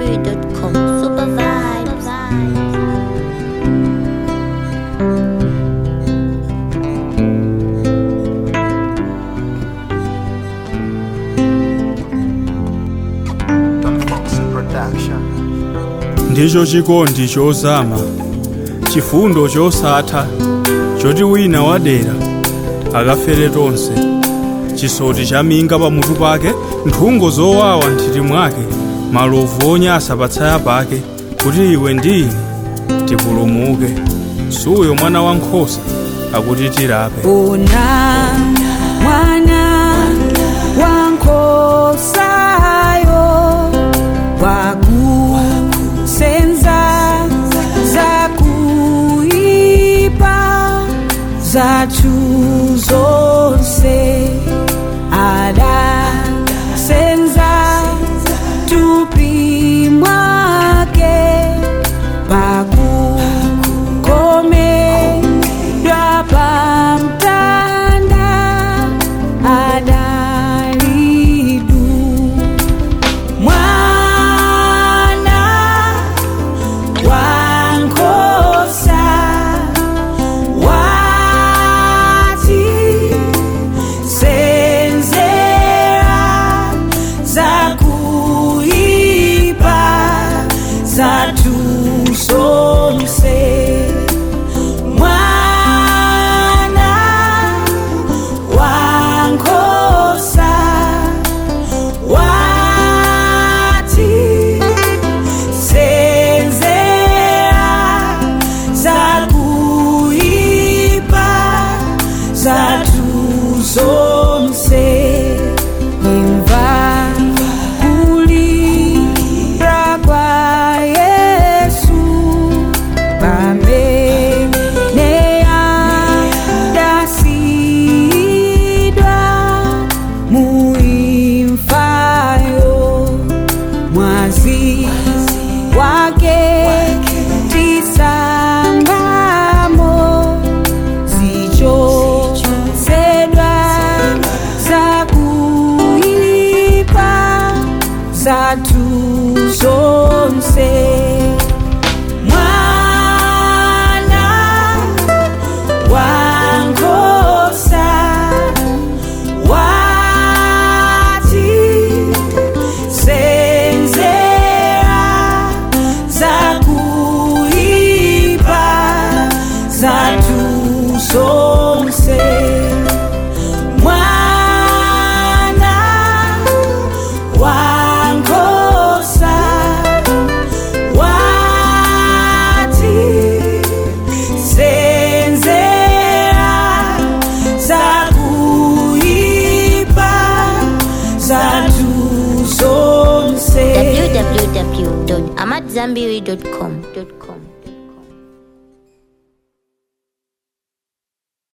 AmadZanbury.com. Super vibes. ndicho chikondi chozama chifundo chosatha choti wina wadera akafere tonse chisoti chaminga pamutu pake nthungo zowawa nthiti mwake malovu onyasa patsaya pake kuti iwe ndi ine tipulumuke suyo mwana wankhosa akuti tirape Una mwana wankhosayo wakusenza zakuipa zathu zonse adasenza tupi mwake pakukomedwa pamtanda adalidu mwana wankhosa wati senzera zakuipa zathu zonse mwana wankhosa wati senzera zakuipa zathu zonse imva kulira kwa yesu pameneyandasidwa muimfayo mwazi wake tisangamo zichosedwa zakuipa zathu zonse mwana wankhosa wati senzera zakuipa zathu zonse mwana wankhosa wati senzera zakuipa zathu zonse www.amadzanbury.com.